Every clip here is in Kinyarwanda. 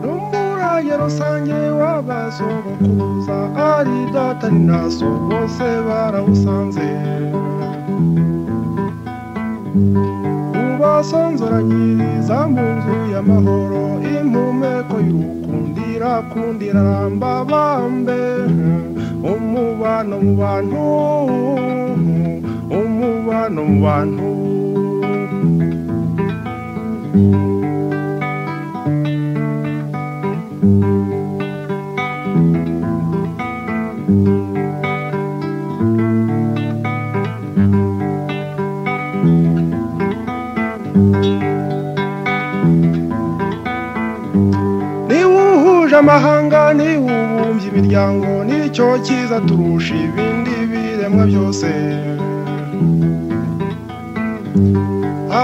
n'umuraye rusange w'abasogokuruza ari data ni na so bose barawusanze ubasonzoranyiriza mu nzu y'amahoro impumeko y'urukundira kundira ramba bambe umubano mu bantu umubano mu bantu niwe uhuje amahanga niwe ubumbye imiryango nicyo cyiza turusha ibindi biremwa byose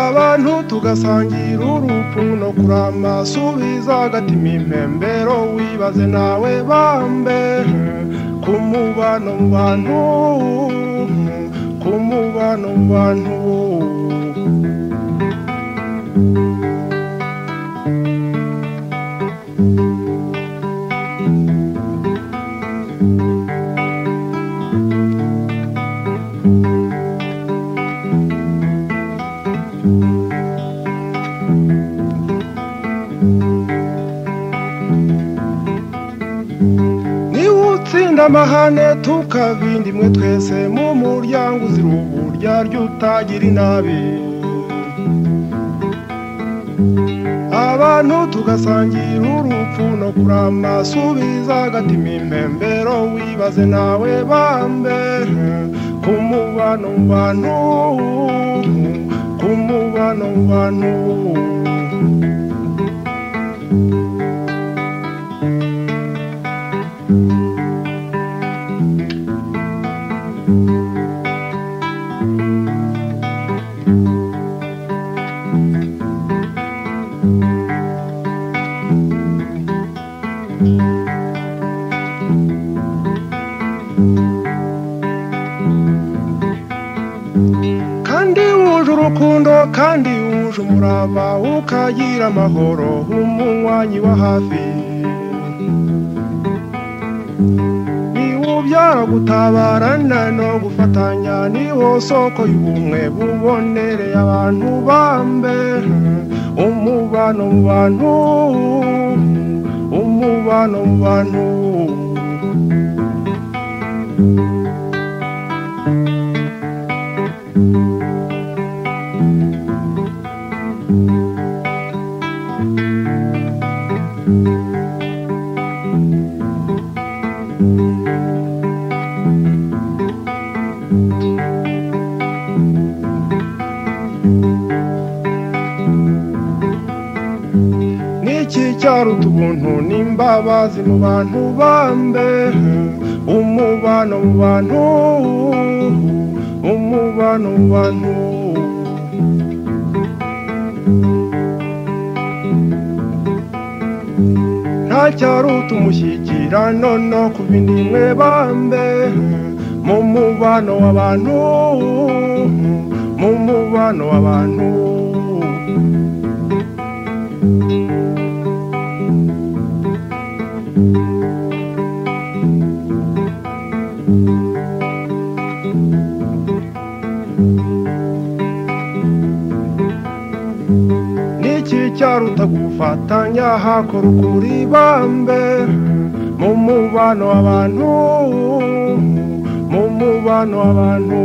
abantu tugasangira urupfu no kurama subiza agatima impembero wibaze nawe bambe ku mubano mu bantu ku mubano mu bantu niwe utsinda amahane tukabindi imwe twese mu muryango uzira uburyarya utagira inabi abantu tugasangira urupfu no kurama subiza agatima impembero wibaze nawe bambe ku mubano mu bantu ku mubano mu bantu kandi wuje urukundo kandi wuje umurava ukagira amahoro umunywanyi wa hafi niwubyara gutabarana no gufatanya niwo soko y'ubumwe bubonereye abantu bambe umubano mu bantu umubano mu bantu n'iki cyaruta ubuntu n'imbabazi mu bantu bambe umubano mu bantu umubano mu bantu nta cyaruta umushyikirano no ku bindi mwe bambe mu mubano w'abantu mu mubano w'abantu n'iki cyaruta gufatanya hakora ukuri bambe mu mubano w'abantu mu mubano w'abantu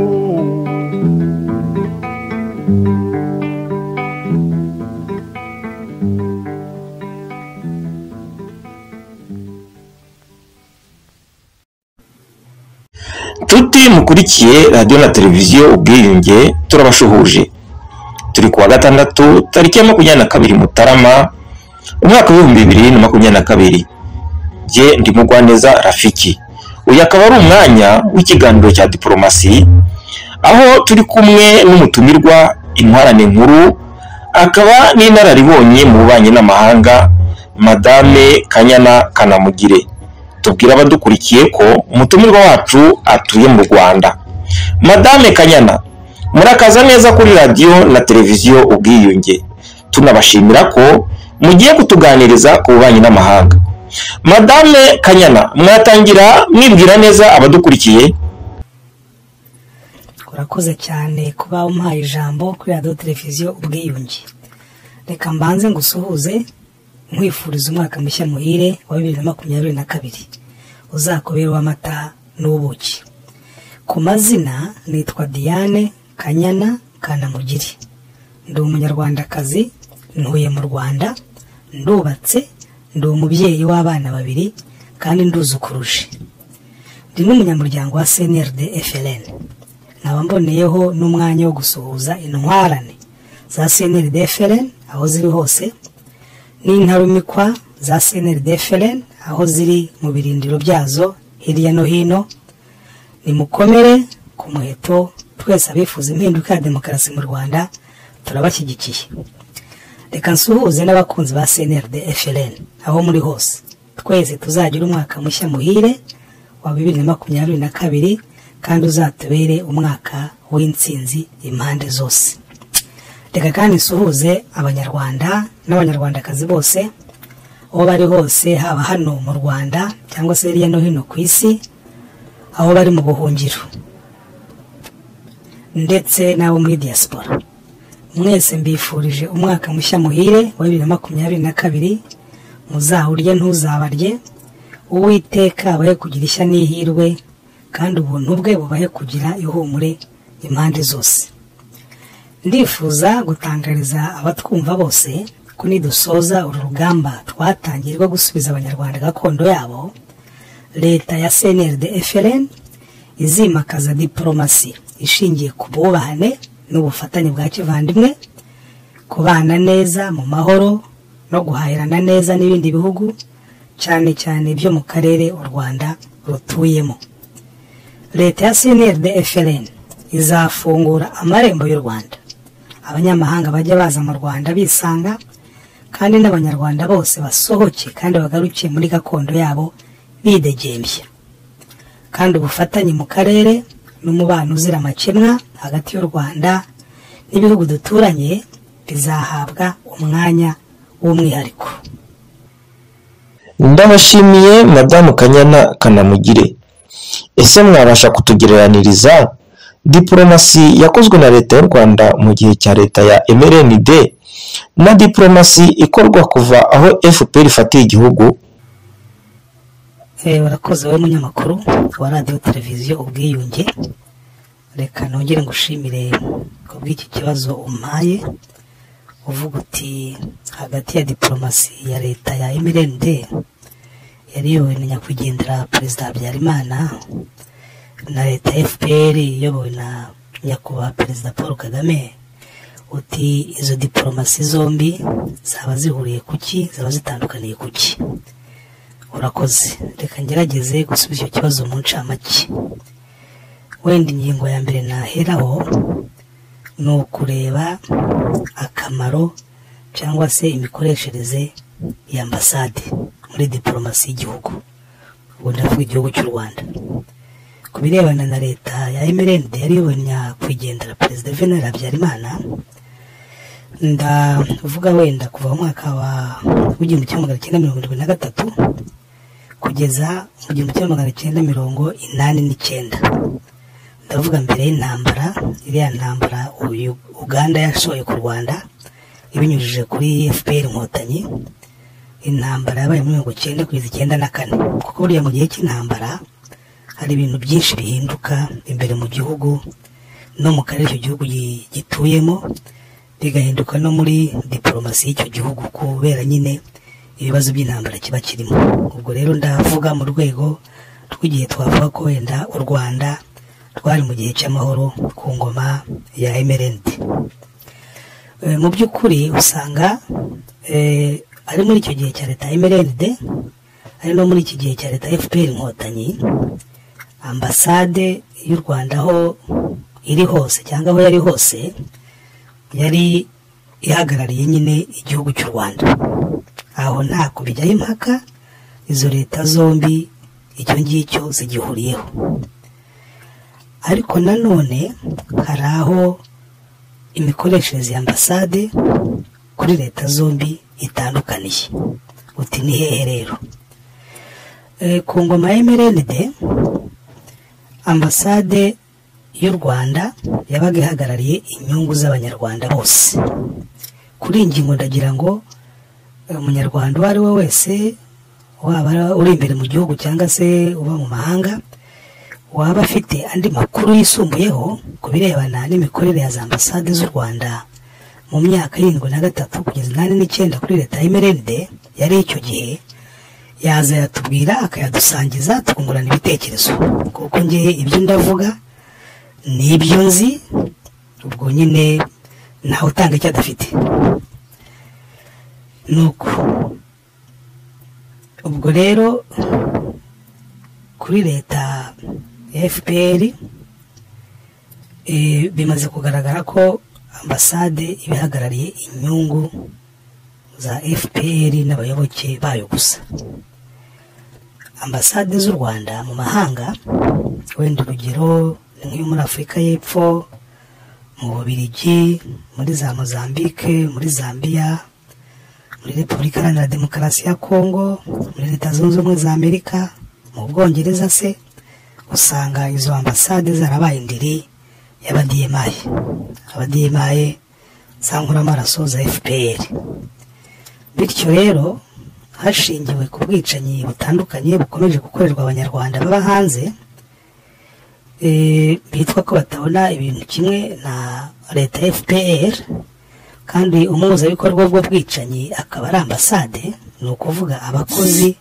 nshuti mukurikiye radiyo na televiziyo ubwiyunge turabashuhuje turi kuwa gatandatu tariki ya makumyabiri na kabiri mutarama umwaka w'ibihumbi bibiri na makumyabiri na kabiri jye ndi mugwaneza rafiki uyu akaba ari umwanya w'ikiganiro cya diporomasi aho turi kumwe n'umutumirwa intwarane nkuru akaba n'inararibonye mu bubanyi n'amahanga madame kanyana kanamugire tubwira abadukurikiye ko umutumirwa wacu atuye mu rwanda madame kanyana murakaza neza kuri radiyo na televiziyo ubwiyunge tunabashimira ko mugiye kutuganiriza ku bubanyi n'amahanga madame kanyana mwatangira mwibwira neza abadukurikiye urakoze cyane kuba umpaye ijambo kuri radiyo televiziyo ubwiyunge reka mbanze ngusuhuze nkwifuriza umwaka mushya muhire wa bibiri na makumyabiri na kabiri uzakubera uw'amata n'ubuki ku mazina nitwa diane kanyana kanamugiri ndi umunyarwandakazi ntuye mu rwanda ndubatse ndi umubyeyi w'abana babiri kandi nduzi ukuruje ndi n'umunyamuryango wa cnrd fln nkaba mboneyeho n'umwanya wo gusuhuza intwarane za cnrd fln aho ziri hose n'intarumikwa za cnrd fln aho ziri mu birindiro byazo hirya no hino nimukomere ku muheto twese abifuza impinduka ya demokarasi mu rwanda turabashyigikiye reka nsuhuze n'abakunzi ba cnrd fln aho muri hose twese tuzagira umwaka mushya muhire wa bibiri na makumyabiri na kabiri kandi uzatubere umwaka w'intsinzi impande zose reka kandi nsuhuze abanyarwanda n'abanyarwandakazi bose aho bari hose haba hano mu rwanda cyangwa se hirya no hino ku isi aho bari mu buhungiro ndetse n'abo muri diaspora mwese mbifurije umwaka mushya muhire wa bibiri na makumyabiri na kabiri muzawurye ntuzabarye uwiteka abahe kugira ishya n'ihirwe kandi ubuntu bwe bubahe kugira ihumure impande zose ndifuza gutangariza abatwumva bose ko nidusoza uru rugamba twatangiye rwo gusubiza abanyarwanda gakondo yabo leta ya cnrd frn izimakaza diporomasi ishingiye ku bwubahane n'ubufatanye bwa kivandimwe kubana neza mu mahoro no guhahirana neza n'ibindi bihugu cyane cyane byo mu karere u rwanda rutuyemo leta ya cnrd frn izafungura amarembo y'u rwanda abanyamahanga bajya baza mu rwanda bisanga kandi n'abanyarwanda bose basohoke kandi bagarukiye muri gakondo yabo bidegembye kandi ubufatanye mu karere n'umubano uzira amakemwa hagati y'u rwanda n'ibihugu duturanye bizahabwa umwanya w'umwihariko ndabashimiye madamu kanyana kanamugire ese mwabasha kutugereraniriza diporomasi yakozwe na leta y'u rwanda mu gihe cya leta ya mrnd na diporomasi ikorwa kuva aho fpr ifatiye igihugu Eh, urakoze wowe munyamakuru wa radiyo televiziyo ubwiyunge reka nongere ngushimire ku bw'iki kibazo umpaye uvuga uti hagati ya diporomasi ya leta ya mrnd yariyobowe na nyakwigendera perezida habyarimana na leta ya fpr iyobowe na nyakubahwa perezida paul kagame uti izo diporomasi zombi zaba zihuriye ku ki zaba zitandukaniye ku ki urakoze reka ngerageze gusubiza icyo kibazo mu ncamake wenda ingingo ya mbere naheraho ni ukureba akamaro cyangwa se imikoreshereze ya ambasade muri diporomasi y'igihugu ubu ndavuga igihugu cy'u rwanda ku birebana na leta ya emerende yari iyobowe na nyakwigendera perezida venera habyarimana ndavuga wenda kuva mu mwaka wa w'igihumbi kimwe magana cyenda mirongo irindwi na gatatu kugeza mu gihumbi kimwe magana cyenda mirongo inani n'icyenda ndavuga mbere y'intambara iriya ntambara uyu uganda yashoye ku rwanda ibinyujije kuri fpr inkotanyi intambara yabaye muri mirongo icyenda kugeza icyenda na kane kuko buriya mu gihe cy'intambara hari ibintu byinshi bihinduka imbere mu gihugu no mu karere icyo gihugu gi- gituyemo bigahinduka no muri diporomasi y'icyo gihugu kubera nyine ibibazo by'intambara kiba kirimo ubwo rero ndavuga mu rwego rw'igihe twavuga ko wenda u rwanda rwari mu gihe cy'amahoro ku ngoma ya emerende mu by'ukuri usanga eh, ari muri icyo gihe cya leta ya emerende ari no muri iki gihe cya leta ya fpr inkotanyi ambasade y'u rwanda aho iri hose cyangwa aho yari hose yari ihagarariye nyine igihugu cy'u rwanda aho nta kubijyaho impaka izo leta zombi icyo ngicyo zigihuriyeho ariko nanone hari aho imikoreshereze ya ambasade kuri leta zombi itandukaniye uti ni hehe rero ku ngoma ya mrnd ambasade y'u rwanda yabaga ihagarariye inyungu z'abanyarwanda bose kuri iyi ngingo ndagira ngo umunyarwanda uwo ari we wese waba uri imbere mu gihugu cyangwa se uba mu mahanga waba afite andi makuru yisumbuyeho ku birebana n'imikorere ya za ambasade z'u rwanda mu myaka irindwi na gatatu kugeza inani n'icyenda kuri leta ya mrnd yari icyo gihe yaza yatubwira akayadusangiza tukungurana ibitekerezo kuko ngewe ibyo ndavuga ni ibyo nzi ubwo nyine ntawe utanga icyo adafite nuko ubwo rero kuri leta ya fpr bimaze kugaragara ko ambasade ibihagarariye inyungu za fpr n'abayoboke bayo gusa ambasade z'u rwanda mu mahanga wenda urugero ni nk'iyo muri afurika y'epfo mu bubirigi muri za mozambique muri zambia muri repubulika iharanira demokarasi ya kongo muri leta zunze ubumwe za amerika mu bwongereza se usanga izo ambasade zarabaye indiri y'abadiyemaye abadiyemaye za nkoramaraso za fpr bityo rero hashingiwe ku bwicanyi butandukanye bukomeje gukorerwa abanyarwanda baba hanze bitwa ko batabona ibintu kimwe na leta ya fpr kandi umuhuzabikorwa bw'ubwicanyi akaba ari ambasade ni ukuvuga abakozi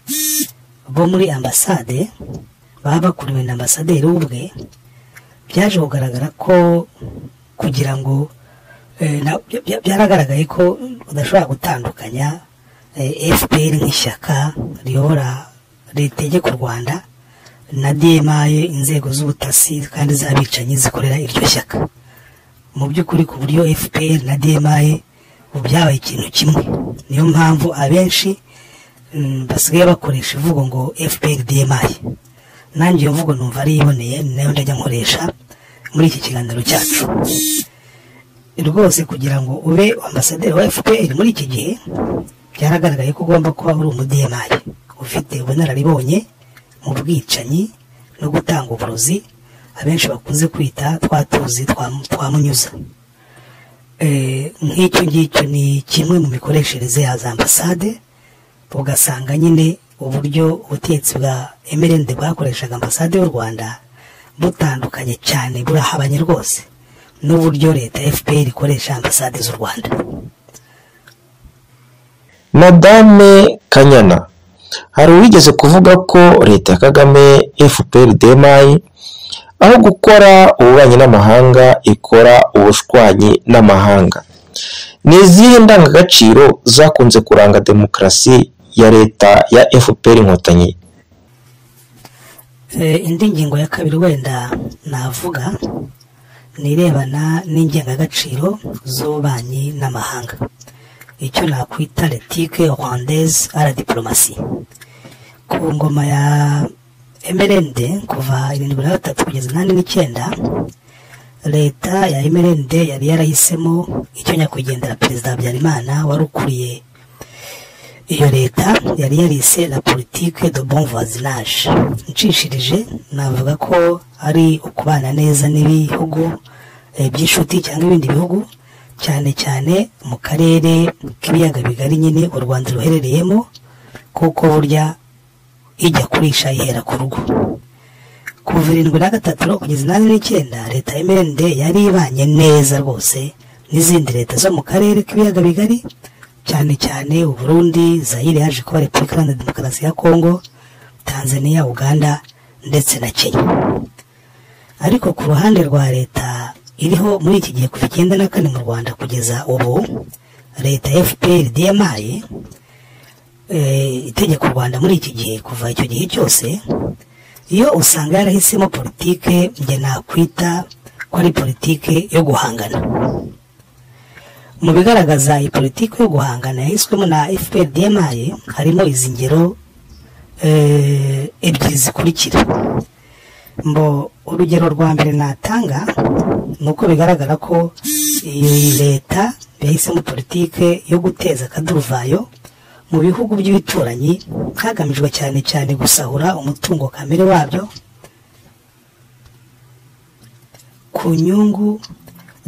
bo muri ambasade baba bakuriwe na ambasaderi ubwe byaje kugaragara ko kugira ngo byaragaragaye ko udashobora gutandukanya fpr nk'ishyaka riyobora ritegeka u rwanda na dma inzego z'ubutasi kandi z'abicanyi zikorera iryo shyaka mu by'ukuri ku buryo fpr na dma byabaye ikintu kimwe niyo mpamvu abenshi basigaye bakoresha ivugo ngo fpr dma nanjye iyo mvugo numva ari iyiboneye ni nayo ndajya nkoresha muri iki kiganiro cyacu rwose kugira ngo ube ambasaderi wa fpr muri iki gihe byaragaragaye ko ugomba kuba uri umudiyemari ufite ubunararibonye mu bwicanyi no gutanga uburozi abenshi bakunze kwita twa tuzi twamunyuza nk'icyo ngicyo ni kimwe mu mikoreshereze ya za ambasade ugasanga nyine uburyo ubutetsi bwa emerende bwakoreshaga ambasade y'u rwanda butandukanye cyane burahabanye rwose n'uburyo leta ya fpr ikoresha ambasade z'u rwanda madame kanyana hari uwigeze kuvuga ko leta ya kagame fpr demayi aho gukora ububanyi n'amahanga ikora ubushwanyi n'amahanga ni izihe ndangagaciro zakunze kuranga demokarasi ya leta ya fpr inkotanyi indi ngingo ya kabiri wenda navuga ni irebana n'ingengagaciro z'ububanyi n'amahanga icyo nakwita letike rwandaise ara diporomasi ku ngoma ya emerende kuva irindwi na gatatu kugeza inani n'icyenda leta ya emerende yari yarahisemo icyo nyakwigendera perezida habyarimana wari ukuriye iyo leta yari yarise la politike de bon voisinage nshishirije navuga ko ari ukubana neza n'ibihugu by'inshuti cyangwa ibindi bihugu cyane cyane mu karere k'ibiyaga bigari nyine u rwanda ruherereyemo kuko burya ijya kurisha ihera ku rugo kuva irindwi na gatatu kugeza inani n'icyenda leta ya mnd yari ibanye neza rwose n'izindi leta zo mu karere k'ibiyaga bigari cyane cyane uburundi zayire yaje kuba repubulika iharanira demokarasi ya kongo tanzania uganda ndetse na kenya ariko ku ruhande rwa leta iriho muri iki gihe kuva icyenda na kane mu rwanda kugeza ubu leta ya fpr dmaye itegeka u rwanda muri iki gihe kuva icyo gihe cyose iyo usanga yarahisemo politike njye nakwita ko ari politike yo guhangana mu bigaragaza iyi politiki yo guhangana yahiswemo na fpr dmi harimo izi ngero eh, ebyiri zikurikira mbo urugero rwa mbere natanga ni uko bigaragara ko iyi leta yahisemo politike yo guteza akaduruvayo mu bihugu by'ibituranyi hagamijwe cyane cyane gusahura umutungo kamere wabyo ku nyungu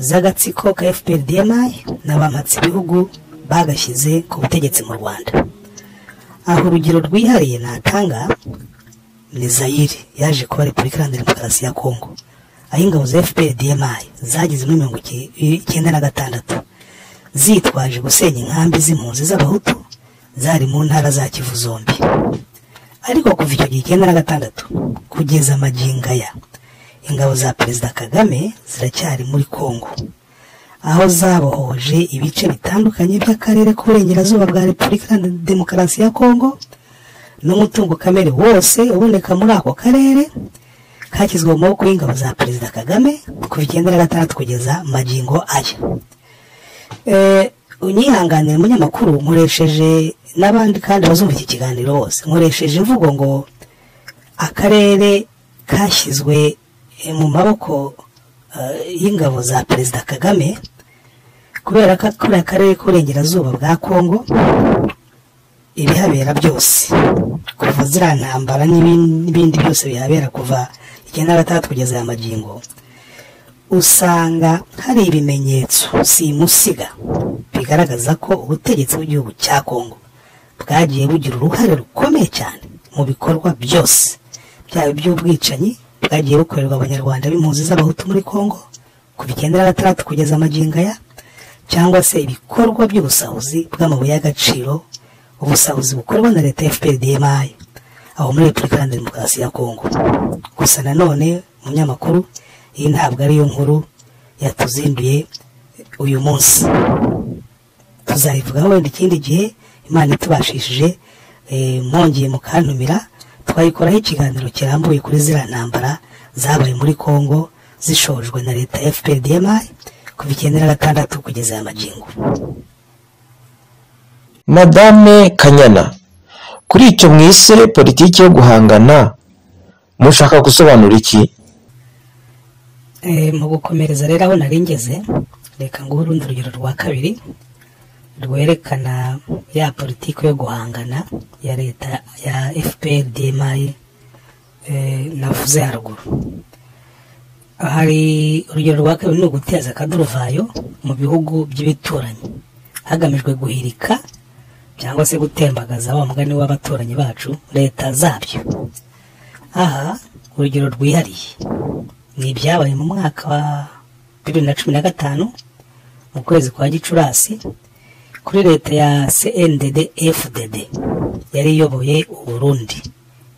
z'agatsiko ka fpr dmi n'abampatse ibihugu bagashyize ku butegetsi mu rwanda aho urugero rwihariye natanga ni zayire yaje kuba repubulika iharanira demokarasi ya kongo aho ingabo za fpr dmi zagize muri mirongo iki- icyenda na gatandatu zitwaje gusenya inkambi z'impunzi z'abahutu zari mu ntara za kivu zombi ariko kuva icyo gihe icyenda na gatandatu kugeza magingo aya ingabo za perezida kagame ziracyari muri kongo aho zabohoje ibice bitandukanye by'akarere k'uburengerazuba bwa repubulika iharanira demokarasi ya kongo n'umutungo kamere wose uboneka muri ako karere kashyizwe mu maboko y'ingabo za perezida kagame kuva icyenda na gatandatu kugeza magingo aya Eh, unyihanganire umunyamakuru nkoresheje n'abandi kandi bazumva iki kiganiro bose nkoresheje imvugo ngo akarere kashyizwe eh, mu maboko eh, y'ingabo za perezida kagame kubera ko kariya karere k'uburengerazuba bwa kongo ibihabera byose kuva ziriya ntambara n'ibin- n'ibindi byose bihabera kuva icyenda na gatandatu kugeza aya magingo usanga hari ibimenyetso simusiga bigaragaza ko ubutegetsi bw'igihugu cya kongo bwagiye bugira uruhare rukomeye cyane mu bikorwa byose byaba iby'ubwicanyi bwagiye bukorerwa abanyarwanda b'impunzi z'abahutu muri kongo kuva icyenda na gatandatu kugeza amagingo aya cyangwa se ibikorwa by'ubusahuzi bw'amabuye y'agaciro ubusahuzi bukorwa na leta ya fprdmi aho muri repubulika iharanira demokarasi ya kongo gusa nanone umunyamakuru iyi ntabwo ariyo nkuru yatuzinduye uyu munsi tuzayivugaho wenda ikindi gihe imana itubashishije eh, mwongeye mukantumira twayikoraho ikiganiro kirambuye kuri ziriya ntambara zabaye muri kongo zishojwe na leta ya fprdmi kuva icyenda na gatandatu kugeza aya magingo madame kanyana kuri icyo mwise politiki yo guhangana mushaka gusobanura iki Eh, mu gukomereza rero aho nari ngeze reka nguhe urundi rugero rwa kabiri rwerekana ya politiki yo guhangana ya leta ya fpr dmi eh, navuze haruguru hari urugero rwa kabiri ni uguteza akaduruvayo mu bihugu by'ibituranyi hagamijwe guhirika cyangwa se gutembagaza wa mugani w'abaturanyi bacu leta zabyo aha urugero rwihariye ni ibyabaye mu mwaka wa bibiri na cumi na gatanu mu kwezi kwa gicurasi kuri leta ya cndd fdd yari iyoboye uburundi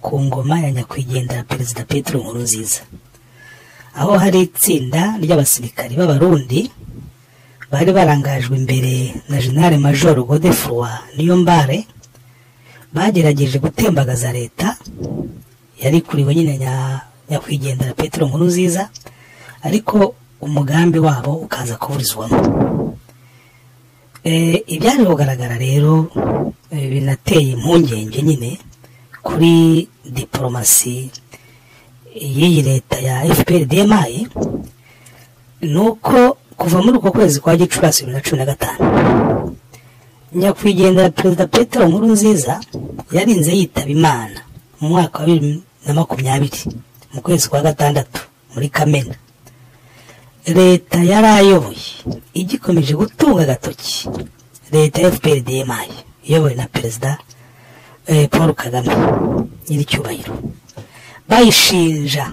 ku ngoma ya nyakwigendera perezida petero nkurunziza aho hari itsinda ry'abasirikari b'abarundi bari barangajwe imbere na generale major godefroy niyombare bagerageje gutembagaza leta yari kuriwe nyine nya- nyakwigendera petero nkuru nziza ariko umugambi wabo ukaza kuburizwamo Eh, ibyaje kugaragara rero eh, binateye impungenge nyine kuri diporomasi y'iyi leta ya fpr dmi ni uko kuva muri uko kwezi kwa gicurasi bibiri na cumi na gatanu nyakwigendera perezida petero nkuru nziza yarinze yitaba imana mu mwaka wa bibiri na makumyabiri mu kwezi kwa gatandatu muri kamena leta yari ayoboye igikomeje gutunga agatoki leta ya fpr dmi iyobowe na perezida eh, paul kagame nyiricyubahiro bayishinja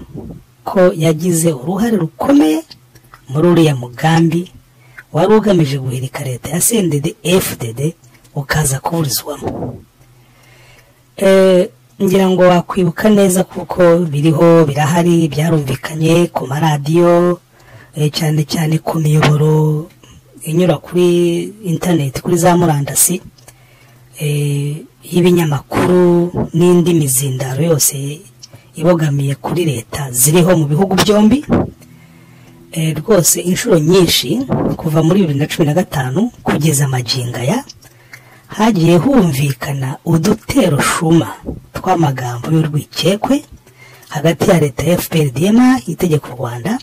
ko yagize uruhare rukomeye muri uriya mugambi wari ugamije guhirika leta ya cndd fdd ukaza kuburizwamo Eh, ngira ngo wakwibuka neza kuko biriho birahari byarumvikanye ku maradiyo eh, cyane cyane ku miyoboro inyura kuri interineti kuri za murandasi eh, y'ibinyamakuru n'indi mizindaro yose ibogamiye kuri leta ziriho mu bihugu byombi Eh, rwose inshuro nyinshi kuva muri bibiri na cumi na gatanu kugeza amajinga ya hagiye humvikana udutero shuma tw'amagambo y'urwikekwe hagati ya leta ya fpr dma itegeka u rwanda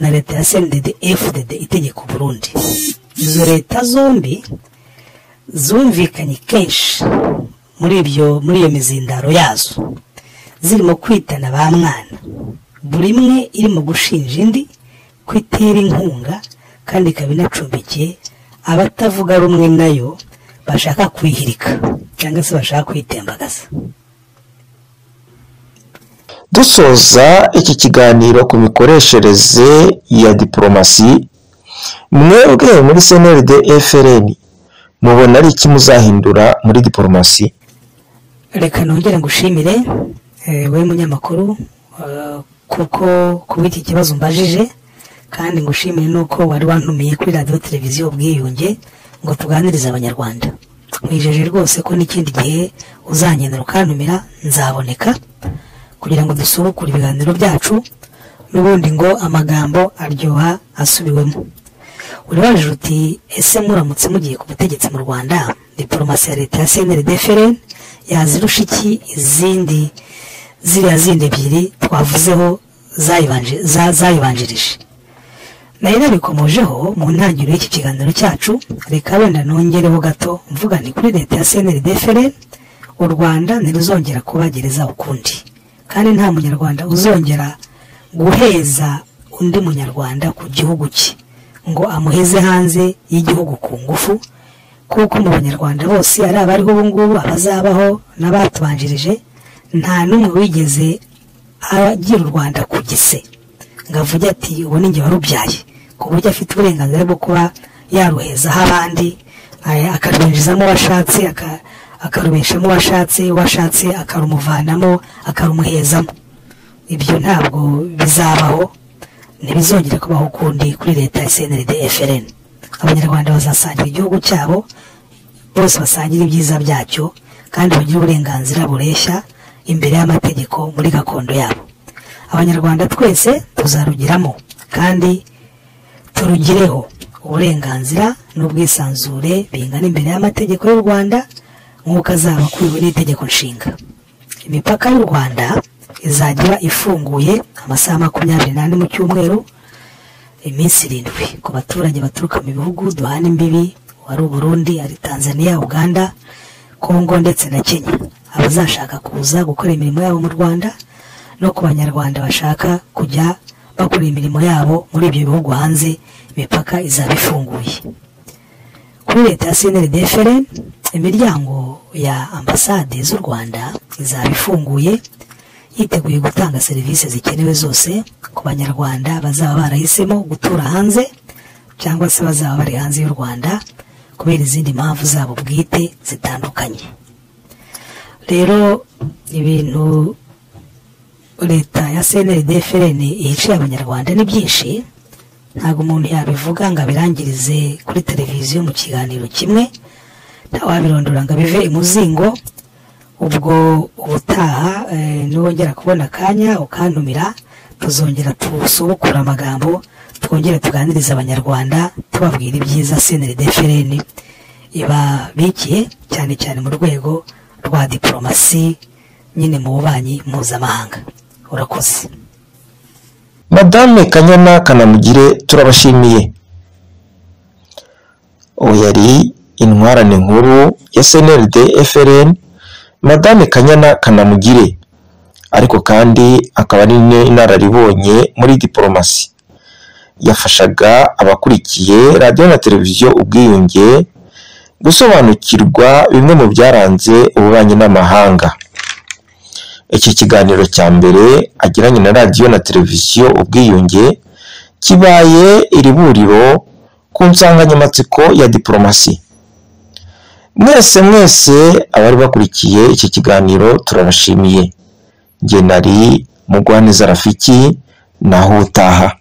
na leta ya cndd fdd itegeka u burundi izo leta zombi zumvikanye kenshi muri ibyo muri iyo mizindaro yazo zirimo kwitana ba mwana buri imwe irimo gushinja indi ko itera inkunga kandi ikaba inacumbikiye abatavuga rumwe nayo bashaka kwihirika cyangwa se bashaka kwitembagaza dusoza iki kiganiro ku mikoreshereze ya diporomasi mwebwe muri cnld frn mubona ari iki muzahindura muri diporomasi reka nongere ngushimire eh, wowe munyamakuru eh, kuko kubw'iki kibazo mbajije kandi ngushimire nuko wari wantumiye kuri radiyo televiziyo ubwiyunge ngo tuganirize abanyarwanda mwijeje rwose ko n'ikindi gihe uzangenera ukantumira nzaboneka kugira ngo dusurukure ibiganiro byacu n'ubundi ngo amagambo aryoha asubiwemo urabajije uti ese muramutse mugiye ku butegetsi mu rwanda diporomasi ya leta ya cnrd frn yazirusha iki izindi ziriya zindi ebyiri twavuzeho zayibanje- za- zayibanjirije nari nabikomojeho mu ntangiriro y'iki kiganiro cyacu reka wenda nongereho gato mvuga nti kuri leta ya cnrd frn u rwanda ntiruzongera kuba gereza ukundi kandi nta munyarwanda uzongera guheza undi munyarwanda ku gihugu cye ngo amuheze hanze y'igihugu ku ngufu kuko mu banyarwanda bose ari abariho ubu ngubu abazabaho n'abatubanjirije nta n'umwe wigeze agira u rwanda ku gise ngo avuge ati ubu ni njye warubyaye ku buryo afite uburenganzira bwo kuba yaruhezaho abandi aya- akarwinjizamo uwo ashatse aka- akarubeshamo uwo ashatse uwo ashatse akarumuvanamo akarumuhezamo ibyo ntabwo bizabaho ntibizongere kubaho ukundi kuri leta ya cnrd frn abanyarwanda bazasangira igihugu cyabo bose basangire ibyiza byacyo kandi bagire uburenganzira bureshya imbere y'amategeko muri gakondo yabo abanyarwanda twese tuzarugiramo kandi turugireho uburenganzira n'ubwisanzure bingana imbere y'amategeko y'u rwanda nk'uko azaba akubiwe n'itegeko nshinga imipaka y'u rwanda izajya ifunguye amasaha makumyabiri n'ane mu cyumweru iminsi irindwi ku baturage baturuka mu bihugu duhana imbibi wari uburundi ari tanzania uganda kongo ndetse na kenya abazashaka kuza gukora imirimo yabo mu rwanda no ku banyarwanda bashaka kujya bakora imirimo yabo muri ibyo bihugu hanze imipaka izaba ifunguye kuri leta ya cnrd frn imiryango ya ambasade z'u rwanda izaba ifunguye yiteguye gutanga serivisi zikenewe zose ku banyarwanda bazaba barahisemo gutura hanze cyangwa se bazaba bari hanze y'u rwanda kubera izindi mpamvu zabo bwite zitandukanye rero ibintu leta ya cnrd frn ihiciye abanyarwanda ni byinshi ntabwo umuntu yabivuga ngo abirangirize kuri televiziyo mu kiganiro kimwe ntawabirondora ngo abive imuzingo ubwo ubutaha eh, niwongera kubona akanya ukantumira tuzongera tusubukura amagambo twongere tuganirize abanyarwanda tubabwira ibyiza cnrd frn ibabikiye cyane cyane mu rwego rwa diporomasi nyine mu bubanyi mpuzamahanga urakoze madame kanyana kanamugire turabashimiye uwo yari intwarane nkuru ya snld frn madame kanyana kanamugire ariko kandi akaba ari n'inararibonye muri diporomasi yafashaga abakurikiye radiyo na televiziyo ubwiyunge gusobanukirwa bimwe mu byaranze ububanyi n'amahanga iki kiganiro cya mbere agiranye na radiyo na televiziyo ubwiyunge kibaye iri buriro ku nsanganyamatsiko ya diporomasi mwese mwese abari bakurikiye iki kiganiro turabashimiye ngenari mugwaneza rafiki naho utaha